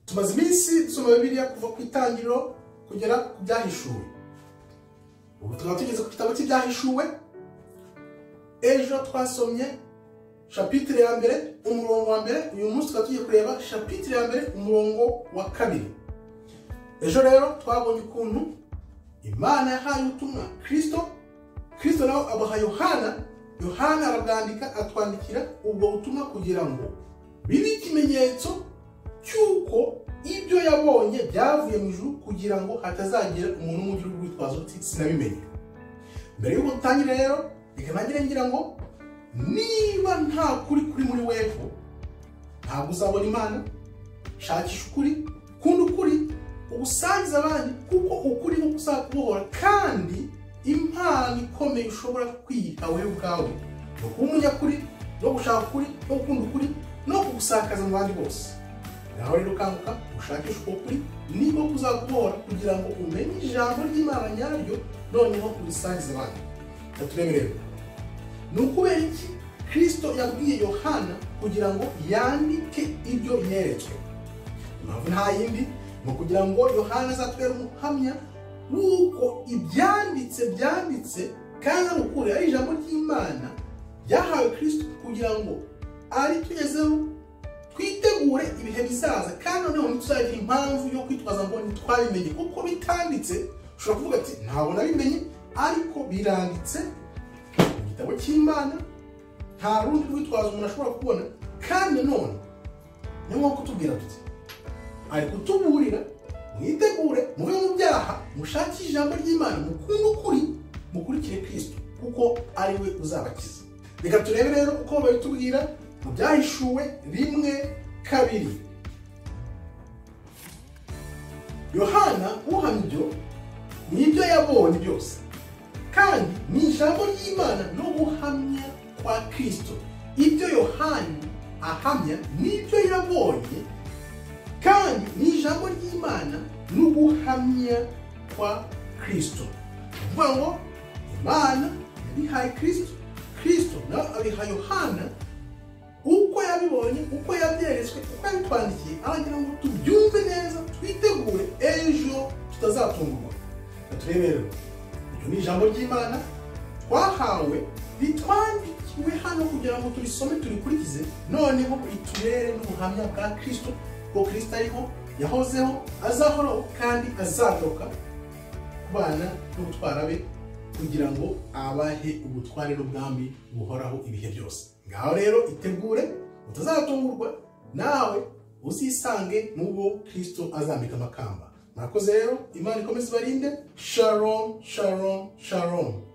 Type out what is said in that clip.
tumaze iminsi dusoma bibiliya kuva ku itangiriro kugera ku byahishuwe ubu tukaba tugeze ku gitabo cy'ibyahishuwe ejo twasomye shapitire ya mbere umurongo wa mbere uyu munsi tukaba tugiye kureba shapitire ya mbere umurongo wa kabiri ejo rero twabonye ukuntu imana yahaye ubutumwa kirisito kirisito nawe abaha yohana yohana arabwandika atwandikira ubwo butumwa kugira ngo bibe ikimenyetso cy'uko ibyo yabonye byavuye mu ijuru kugira ngo hatazagira umuntu umugira urwitwazo uti sinabimenye mbere y'uko dutangire rero reka nangire ngira ngo niba nta kuri kuri muri weho ntabwo uzabona imana shakisha ukuri kunda ukuri ubusangiza abandi kuko ukuri nkuko uzakubohora kandi impano ikomeye ushobora kwiha wowe ubwawe ni ukuba umunyakuri no gushaka ukuri no gukunda ukuri no kugusakaza mu bandi bose nawe rero ukanguka ushakishe uko kuri niba kuzaguhora kugira ngo umenye ijambo ry'imana nyaryo noneho urisangize abandi turebe rero ni ukubera iki kirisito yabwiye yohana kugira ngo yandike ibyo yeretswe impamvu nta yindi ni ukugira ngo yohana azatubere umuhamya w'uko ibyanditse byanditse kandi ari ukuri ari ijambo ry'imana ryahawe kirisito kugira ngo aritugezeho twitegure ibihe bizaza kandi noneho ntituzagira impamvu yo kwitwaza ngo ntitwabimenye kuko bitanditse ushobora kuvuga ati ntabwo nabimenye ariko biranditse mu gitabo cy'imana nta rundi rwitwazo umuntu ashobora kubona kandi none ni nko kutubwira tuti ari kutuburira mwitegure muve mu byaha mushakishe ijambo ry'imana mukunde ukuri mukurikire kirisito kuko ari we uzabakiza reka turebe rero uko babitubwira mu byahishuwe rimwe kabiri yohana uhamya ibyo ni ibyo yabonye byose kandi ni ijambo ry'imana no guhamya kwa kirisito ibyo yohana ahamya ni ibyo yabonye kandi ni ijambo ry'imana n'ubuhamya kwa kirisito ni ukuvuga ngo imana yabihaye kirisito kirisito nawe abiha yohana uko yabibonye uko yabyeretswe uko yabitwandikiye aragira ngo tubyumve neza twitegure ejo tutazatungurwa turebe rero iryo ni ijambo ry'imana twahawe ritwandikiwe hano kugira ngo turisome turikurikize noneho riturere n'ubuhamya bwa kirisito kuko kirisita ariho yahozeho azahoraho kandi azagaruka ku bana n'ubutwara be kugira ngo abahe ubutware n'ubwami buhoraho ibihe byose ngaho rero itegure utazatungurwa nawe uzisange n'ubwo kirisito azambika amakamba murakoze rero imana ikomeze ibarinde sharon sharon sharon